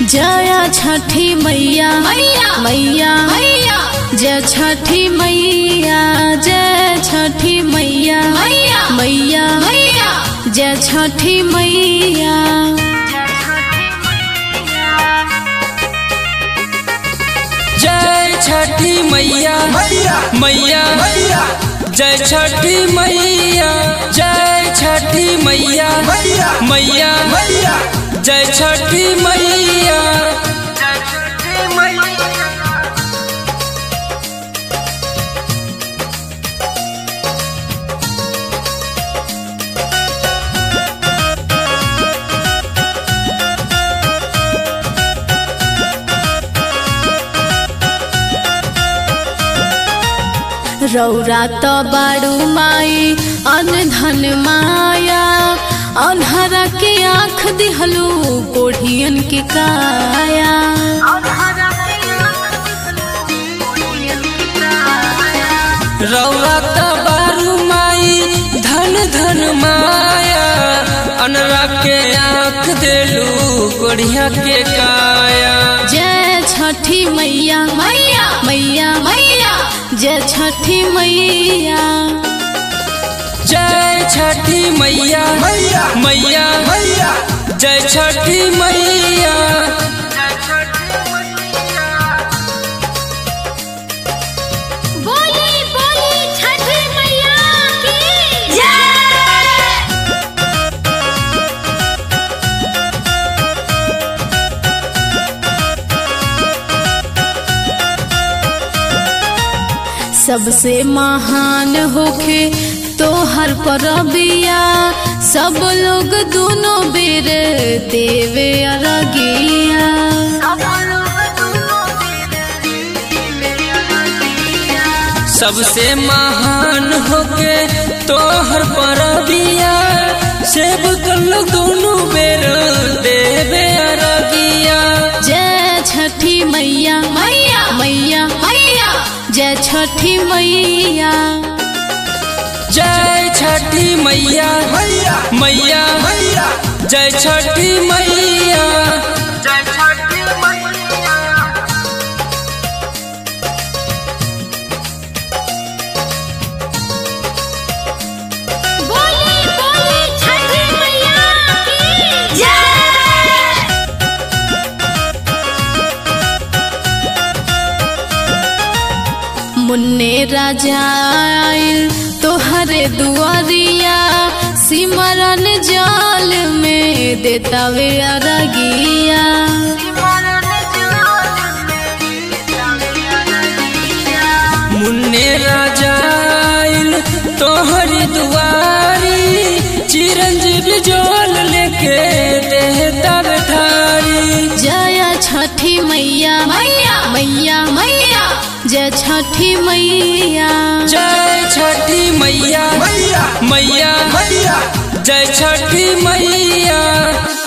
जया छठी मैया मैया मैया मैया जय छठी मैया जय छठी मैया मैया मैया मैया जय छठी मैया जय छठी मैया मैया मैया मैया जय छठी मैया जय छठी मैया मैया मैया मैया जय छठी मैया रौरा त बाड़ू माई अनधन माया अनहरा के आँख दिहलू कोढ़ियन के काया रौरा त बारू माई धन धन माया अनरा के आँख देलू कोढ़िया के काया जय छठी मैया मैया मैया मैया जय छठी मैया जय छठी मैया मैया मैया मैया जय छठी मैया बोली बोली छठी मैया की जय सबसे महान होखे तोहर परबिया सब लोग दोनों बेर देवे अरगिया सबसे महान होके तोहर परबिया सेब कल दोनों बेर देवे अरगिया जय छठी मैया मैया मैया मैया जय छठी मैया जय छठी मैया मैया मैया मैया जय छठी मैया बोली बोली छठी मैया की जय मुन्ने राजा आइल तोहरे दुआरिया सिमरन जाल में देतावे अरगिया मुन्ने राजा आइल तोहरी दुआरी चिरंजीव जोल लेके देहता बैठारी जय छठी मैया मैया मैया मैया जय छठी मैया जय छठी मैया मैया मैया मैया जय छठी मैया